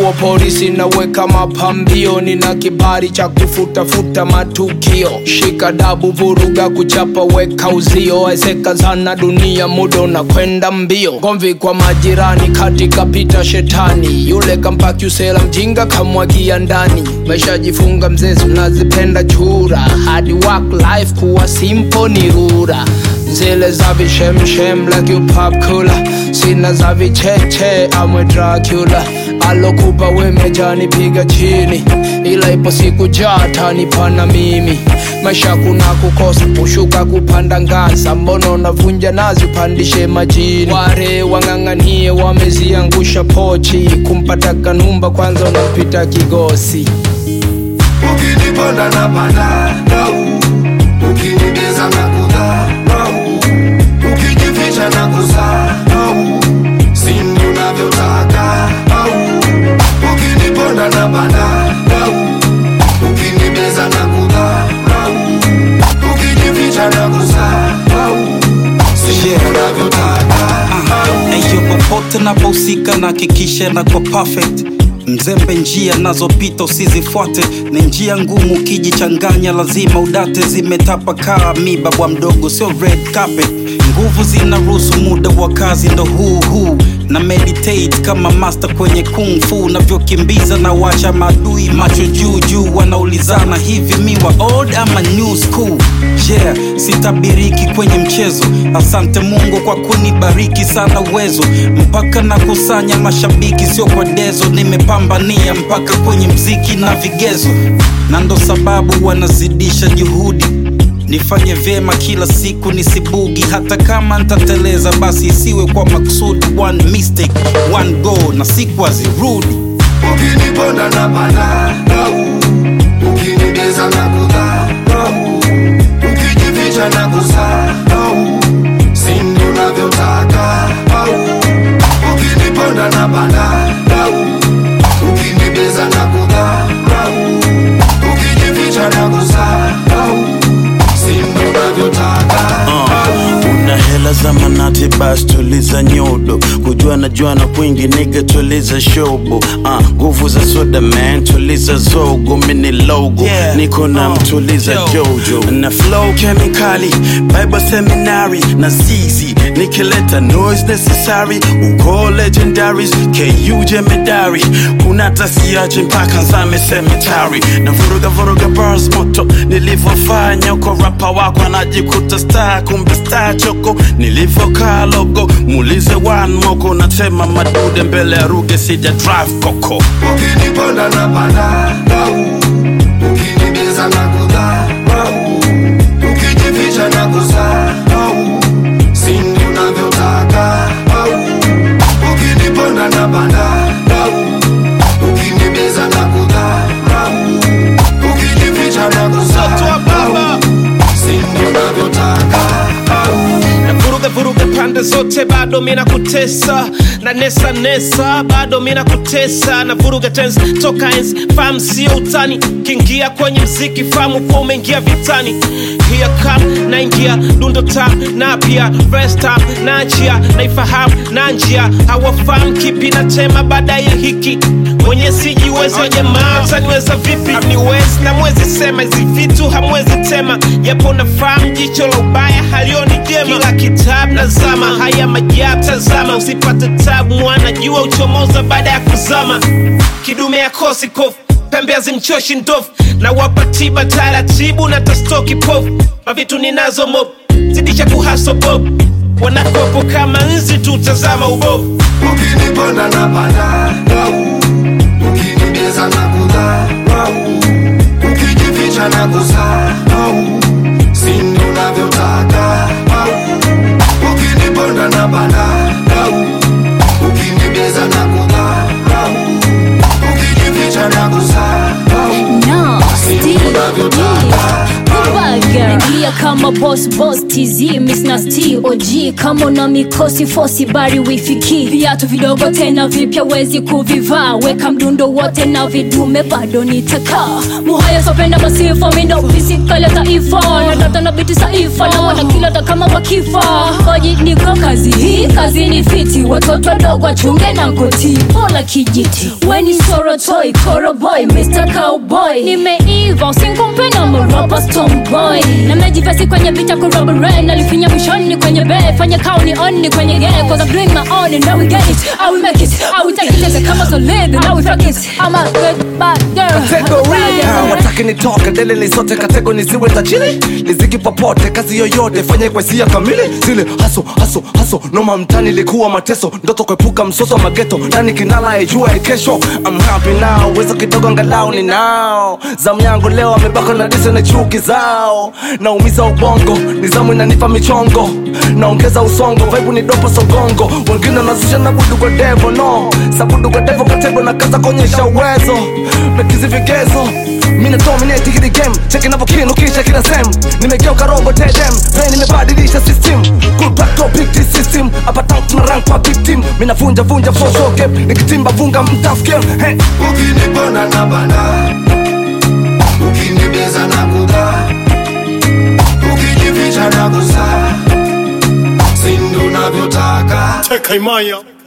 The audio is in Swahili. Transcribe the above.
wa polisi naweka mapambio, nina kibali cha kufutafuta matukio. Shika dabu, vuruga, kuchapa, weka uzio, ezeka sana dunia, muda unakwenda mbio. Gomvi kwa majirani, katika pita shetani, yule kampaki usela mjinga kamwagia ndani. Maisha jifunga mzezi, unazipenda chura, hadi work life kuwa simple ni rura zile za vishemshem like you pop cooler sina za vicheche amwe Dracula alokupa wemejani piga chini ila ipo siku jatanipana mimi maisha kuna kukosa kushuka kupanda ngaza mbona unavunja nazi upandishe majini ware wang'ang'anie wameziangusha pochi kumpata kanumba kwanza unampita kigosi Ukiniponda na panda dau, ukinibeza na kudharau, ukijificha na kusahau, sindi unavyotaka au ukiniponda na panda dau, ukinibeza na kudharau, ukijificha na kusahau, sindi unavyotaka au Eyo popote napohusika na hakikisha na kwa perfect mzembe njia nazopita usizifuate ni njia ngumu ukijichanganya lazima udate zimetapakaa miba bwa mdogo sio red carpet nguvu zinaruhusu muda wa kazi ndo huu huu na meditate kama master kwenye kung fu navyokimbiza na wacha maadui macho juu juu wanaulizana hivi miwa old ama new school yeah sitabiriki kwenye mchezo asante mungu kwa kunibariki sana uwezo mpaka nakusanya mashabiki sio kwa dezo nimepambania mpaka kwenye mziki na vigezo na ndo sababu wanazidisha juhudi nifanye vyema kila siku nisibugi hata kama ntateleza basi isiwe kwa makusudi one mistake one go na siku azirudi Ukiniponda na panda dau, ukinibeza na kudharau, ukijificha na kusahau, sindi unavyotaka au ukiniponda na panda dau, ukinibeza na kudharau, ukijificha na kusahau, sindi unavyotaka au una hela za manati bas tuliza nyodo kujua na juana kwingi niga tuliza shobo Ah, nguvu za soda man tuliza zogo mini logo Yeah. niko na Uh, mtuliza yo. jojo na flow kemikali bible seminary na zizi nikileta noise necessary uko legendaries ku jemedari kuna tasiache mpaka nzame cemetery na vuruga vuruga bars moto nilivyofanya uko rapa wako anajikuta star kumbe star choko nilivyokaa logo muulize one moko natema madude mbele ya ruge sija drive koko Ukiniponda na panda dau, ukinibeza na kudharau, ukijificha na kusahau, sindi unavyotaka au ukiniponda na panda dau, ukinibeza na kudharau, ukijificha na kusahau, sindi unavyotaka au na vuruga vuruga pande zote bado mina kutesa na nesa nesa bado mina kutesa na vuruga tens toka ens fam sio utani kiingia kwenye mziki famu kuwa umeingia vitani hiya kam naingia dundo tam na pia rest up na njia naifahamu na njia hawafahamu kipi na tema baada ya hiki mwenye sijiwezi jamaa taniweza vipi niwezi na mwezi sema hizi vitu hamwezi tema japo nafahamu jicho la ubaya halioni jema kila kitabu nazama haya majabu tazama usipate tabu mwana jua uchomoza baada ya kuzama kidume ya kosi kofu pembe hazimchoshi ndovu na wapa tiba taratibu na tastoki pofu mavitu ninazo mob zidisha kuhaso bob wanakopo kama nzi tutazama ubovu Ukiniponda na panda dau, ukinibeza na kudharau, ukijificha na kusahau, sindi unavyotaka au ukiniponda na panda dau, ukinibeza na kudharau, ukijificha na kusahau, No, sindi Steve, unavyotaka Kubaga. Ingia kama kama boss boss tz miss nasty og kama una mikosi fosi bari wifiki viatu vidogo tena vipya wezi kuvivaa weka mdundo wote na vidume bado nitakaa muhaya sopenda masifa mindo fisikale taifa natata na biti saifa na wana kilata kama wakifa oji niko kazi hii kazi ni fiti watoto wadogo wachunge na ngoti pola kijiti weni sorotoi koroboy mr cowboy nimeiva usinkumpe na moropa stomboy namejivesi kwenye picha kurobore nalifinya mwishoni kwenye be fanya kauni onni kwenye ge cause I'm doing my own and now we get it I will make it I will take it kama solid now we fuck it I'm a good bad girl Ah, wataki nitoke dele lisote katego nisiwe tajiri liziki popote kazi yoyote fanye kwa hisia kamili zile haso haso haso noma mtani likuwa mateso ndoto kuepuka msoso wa mageto nani kinala ijua kesho I'm happy now wezo kidogo angalau ni nao zamu yangu leo amebaka na dise na chuki zao naumiza ubongo nizamu inanipa michongo naongeza usongo vaibu ni dopo sogongo wengine nazusha na budu kwa devo no sabudu kwa devo katego na kaza kuonyesha uwezo mekizi vigezo mi na dominate hili game cheki navokinu kisha kila sem nimegeuka robo tedem play nimebadilisha system good back to big T system hapa tank tuna rank kwa big team mi navunja vunja for so gap nikitimba vunga mtaf game hey. ukinipona na bana ukinibeza na kudha ukijificha na kusa sindu navyotaka Teka imaya